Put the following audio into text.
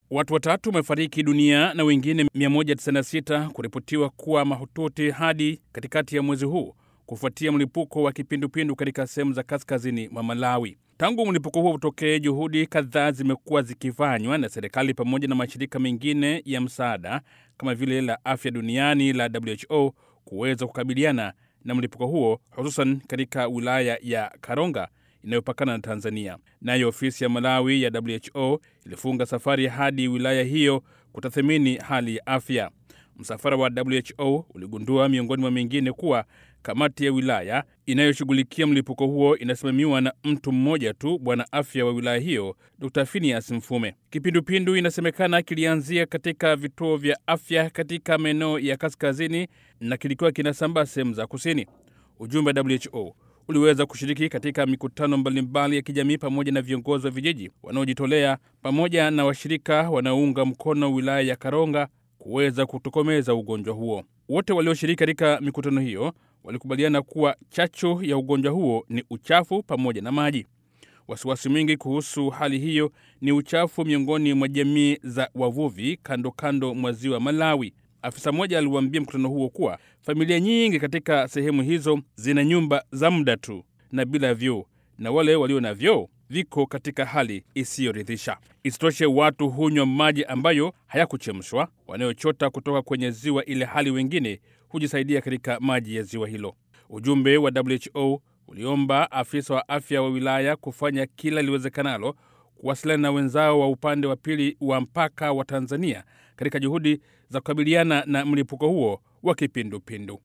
Watu watatu wamefariki dunia na wengine 196 kuripotiwa kuwa mahututi hadi katikati ya mwezi huu kufuatia mlipuko wa kipindupindu katika sehemu za kaskazini mwa Malawi. Tangu mlipuko huo utokee, juhudi kadhaa zimekuwa zikifanywa na serikali pamoja na mashirika mengine ya msaada kama vile la afya duniani la WHO kuweza kukabiliana na mlipuko huo, hususan katika wilaya ya Karonga inayopakana na Tanzania. Nayo ofisi ya Malawi ya WHO ilifunga safari hadi wilaya hiyo kutathmini hali ya afya. Msafara wa WHO uligundua miongoni mwa mengine kuwa kamati ya wilaya inayoshughulikia mlipuko huo inasimamiwa na mtu mmoja tu, bwana afya wa wilaya hiyo Dr Phineas Mfume. Kipindupindu inasemekana kilianzia katika vituo vya afya katika maeneo ya kaskazini na kilikuwa kinasambaa sehemu za kusini. Ujumbe wa WHO uliweza kushiriki katika mikutano mbalimbali ya kijamii pamoja na viongozi wa vijiji wanaojitolea pamoja na washirika wanaounga mkono wilaya ya Karonga kuweza kutokomeza ugonjwa huo. Wote walioshiriki katika mikutano hiyo walikubaliana kuwa chachu ya ugonjwa huo ni uchafu pamoja na maji. Wasiwasi mwingi kuhusu hali hiyo ni uchafu miongoni mwa jamii za wavuvi kando kando mwa ziwa Malawi. Afisa mmoja aliwaambia mkutano huo kuwa familia nyingi katika sehemu hizo zina nyumba za muda tu na bila vyoo, na wale walio na vyoo viko katika hali isiyoridhisha. Isitoshe, watu hunywa maji ambayo hayakuchemshwa wanayochota kutoka kwenye ziwa, ile hali wengine hujisaidia katika maji ya ziwa hilo. Ujumbe wa WHO uliomba afisa wa afya wa wilaya kufanya kila liwezekanalo kuwasiliana na wenzao wa upande wa pili wa mpaka wa Tanzania katika juhudi za kukabiliana na mlipuko huo wa kipindupindu.